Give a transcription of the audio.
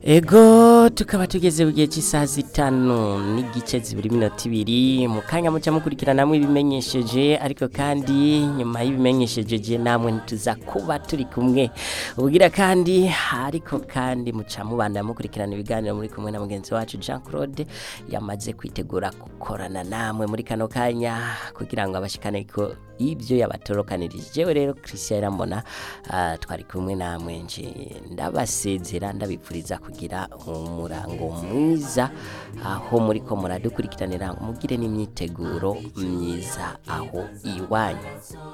ego tukaba tugeze mu gihe cy'isaha zitanu n'igice zibiri minota ibiri mu kanya muca mukurikiranamo ibimenyesheje ariko kandi nyuma y'ibimenyesheje je namwe ntituza kuba turi kumwe ubugira kandi ariko kandi muca mubanda mukurikirana ibiganiro muri kumwe na mugenzi wacu Jean Claude yamaze kwitegura gukorana namwe muri kano kanya kugira ngo abashikane ko ibyo yabatorokanirije jewe rero Christian Irambona uh, twari kumwe namwe nje ndabasezera ndabipfuriza kugira umurango mwiza aho muri ko muradukurikiranira mugire n'imyiteguro myiza aho iwanyu